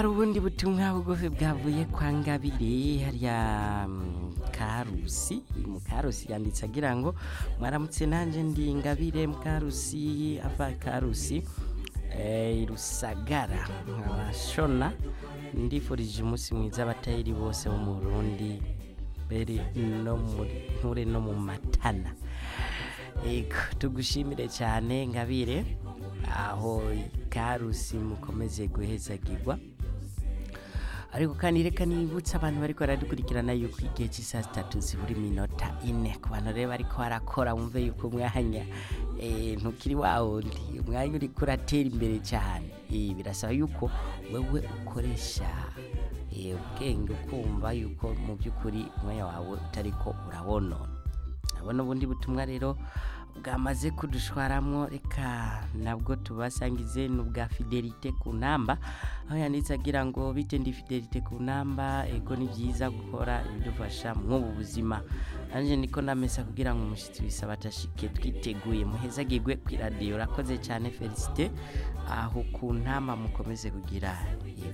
hari ubundi butumwa bugufi bwavuye kwa ngabire hariya mm, karusi mu karusi yanditse agira ngo mwaramutse nanje ndi ngabire mukarusi ava karusi eh, rusagara nkabashona ndifurije umunsi mwiza abatayeri bose bo mu burundi mbere no muri nture no mu matana Ego, tugushimire cyane ngabire aho karusi mukomeze guhezagirwa ariko kandi reka nibutse abantu bariko baradukurikirana yuko igihe cy'isaha zitatu zibura iminota ine ku bantu rero bariko barakora wumve yuko umwanya eh, ntukiri wa wundi umwanya uriko uratera imbere cyane Eh, birasaba yuko wewe ukoresha eh, ubwenge ukumva yuko mu by'ukuri umwanya wawe utariko urawonona abona ubundi butumwa rero bwamaze kudushwaramwo reka nabwo tubasangize n'ubwa fidelite ku namba aho yanditse agira ngo bite ndi fidelite ku namba ego ni byiza gukora ibidufasha mw'ubu buzima nanjye niko namesa kugira ngo umushyitsi bisaba atashike twiteguye muhezagirwe ku iradiyo urakoze cyane felicite aho ku ntamba mukomeze kugira